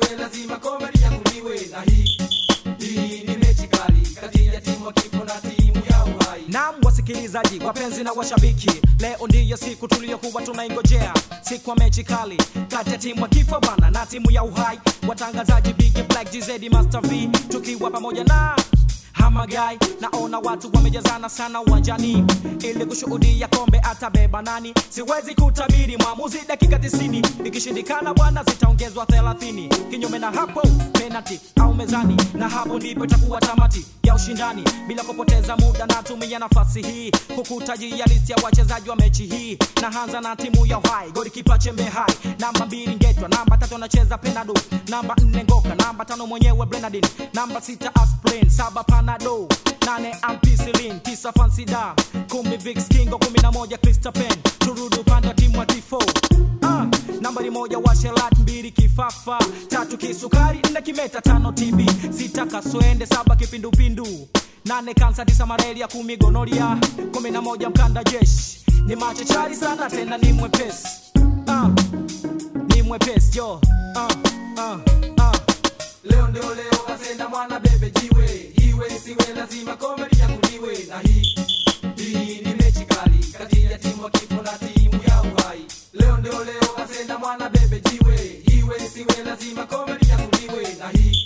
siwe lazima kombe lianguliwe na hii hii ni mechi kali kati ya timu ya kifo na timu ya uhai Naam, wasikilizaji wapenzi na washabiki, leo ndiyo siku tuliyokuwa tunaingojea, siku ya mechi kali kati ya timu ya kifo bwana na timu ya uhai. Watangazaji Big Black, GZ, Master V tukiwa pamoja na Hamagai. Naona watu wamejazana sana uwanjani ili kushuhudia kombe atabeba nani. Siwezi kutabiri mwamuzi dakika 90, ikishindikana bwana zitaongezwa 30. Kinyume na hapo penalty au mezani, na hapo ndipo itakuwa tamati ya ushindani. Bila kupoteza muda, natumia nafasi hii kukutajia listi ya wachezaji wa mechi hii. Naanza na timu ya Uhai, golikipa Chembe Hai, namba mbili Ngetwa, namba tatu anacheza Penado, namba nne Ngoka, namba tano mwenyewe Brenadin, namba sita Aspirin, saba Panado, nane Ampicillin, tisa Fansida, kumi Vicks Kingo, kumi na moja Christophen. Turudi upande wa timu ya Tifo ah, nambari moja Washelat, mbili Kifafa, tatu Kisukari, nne Kimeta, tano TB, sita Kaswende, saba Kipindupindu, nane Kansa, tisa Malaria, kumi Gonoria, kumi na moja Mkanda Jeshi. Ni machachari sana tena ni mwepesi ah, ni mwepesi yo ah, ah, ah. leo ndio leo kasenda mwana bebe jiwe iwe siwe lazima kombe lianguliwe na hii hii ni mechi kali kati ya timu ya kifo na timu ya uhai leo ndio leo kasenda mwana bebe jiwe iwe siwe lazima kombe lianguliwe na hii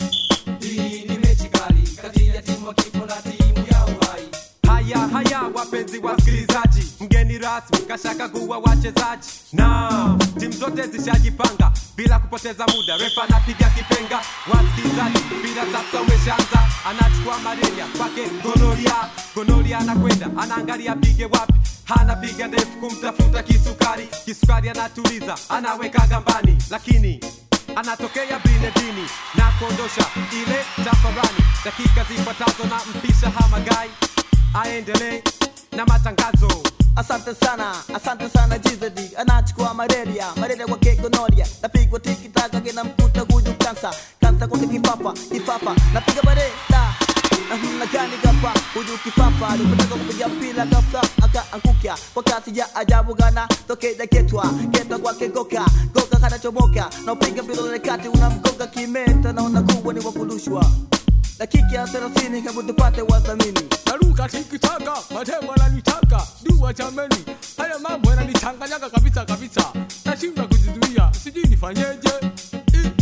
hii ni mechi kali kati ya timu ya kifo na timu ya uhai Haya haya, wapenzi wasikilizaji, mgeni rasmi kashaka kuwa wachezaji na timu zote zishajipanga bila kupoteza muda. Refa anapiga kipenga, wasikilizaji, mpira sasa umeshaanza, anachukua malaria kwake gonoria, gonoria anakwenda anaangalia pige wapi anapiga ndefu kumtafuta kisukari, kisukari anatuliza, anaweka gambani, lakini anatokea binedini na kuondosha ile tafarani. Dakika zifuatazo na mpisha Hamagai aendelee na matangazo. Asante sana, asante sana GZD anachukua malaria, malaria kwa kegonoria, napigwa tiki taka kina mkuta huyu kansa, kansa kwa kifafa, kifafa, napiga bareda namna gani gapa huyu kifafa alipotaka kupiga mpira ghafla akaanguka kwa kasi ya ajabu gana tokea ketwa ketwa kwake goka goka kanachomoka na upiga mpira ule kati unamgonga kimeta na unakuwa ni wakurushwa dakika ya 30 hebu tupate wadhamini naruka tikitaka matemo yananitaka dua chameni haya mambo yananichanganyaga kabisa kabisa nashindwa kujizuia sijui nifanyeje I-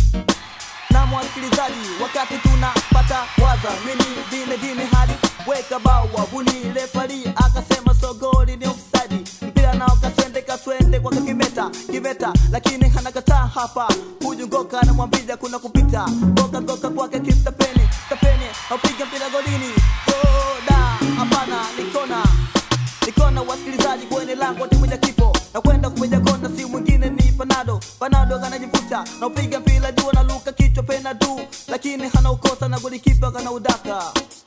na mwasikilizaji, wakati tunapata waza mini dine dine hadi weka bawa buni refari akasema sogoli ni offside, mpira nao kaswende kaswende kwa kimeta kimeta, lakini hanakataa hapa. Huyu ngoka anamwambia kuna kupita ngoka ngoka kwake kistapeni stapeni, aupiga mpira golini oda, hapana nikona nikona wasikilizaji kwenye lango timu ya kifo na kwenda kupiga kona, si mwingine ni Panado. Panado kanajivuta na upiga mpira juu na luka kichwa penadu, lakini hana ukosa na golikipa kana udaka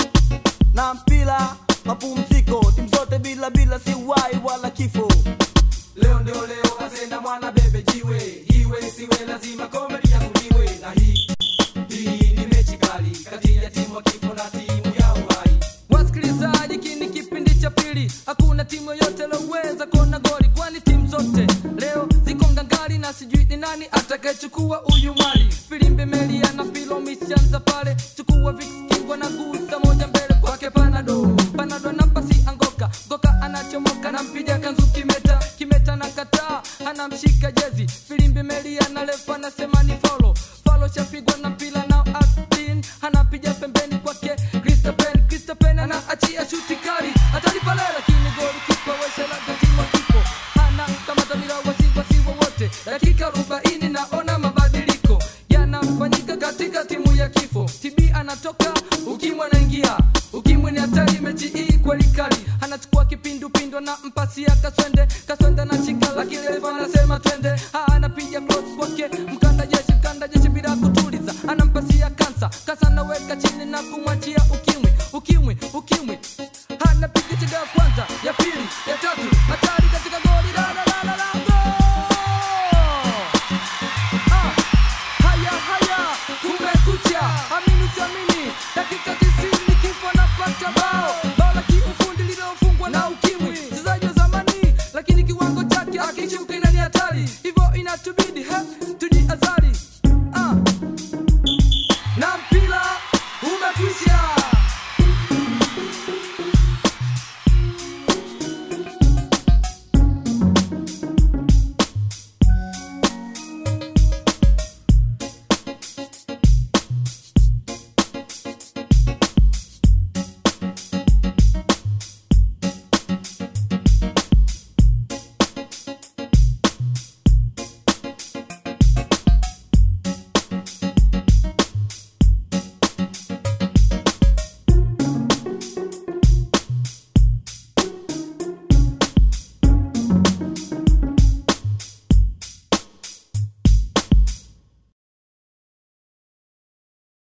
na mpira mapumziko, timu zote bila bila, si wai wala kifo. leo ndio leo kasenda mwana bebe jiwe iwe siwe lazima kombe lianguliwe na hii hii ni mechi kali kati ya timu ya kifo na timu ya uhai wasikilizaji kini kipindi cha pili hakuna timu yoyote loweza kuona goli kwani timu zote leo ziko ngangari na sijui ni nani atakayechukua uyu mwali filimbi melia na filo mishanza pale chukua vikingwa na gusa moja mbele kwake panado panado anampasi angoka goka anachomoka na mpiga kanzu kimeta kimeta na kataa anamshika jezi filimbi melia na lefa anasema ni folo falo chapigwa na mpila nao astin anapiga pembeni kwake Christopher Christopher anaachia shuti kali hatari pale lakini goli kipa wesela gatima kipo hana kama dhamira wasi wasi wowote dakika 40 naona mabadiliko yanafanyika katika timu ya kifo TB anatoka ukimwi anaingia ukimwi ni hatari mechi hii kweli kali anachukua kipindupindu na mpasi ya kaswende kaswende anashika lakini refa anasema twende Ha, anapiga cross kwake mkanda jeshi mkanda jeshi bila kutuliza anampasia kansa kansa anaweka chini na kumwachia ukimwi ukimwi ukimwi anapiga chega ya kwanza ya pili ya tatu hatari katika goli la la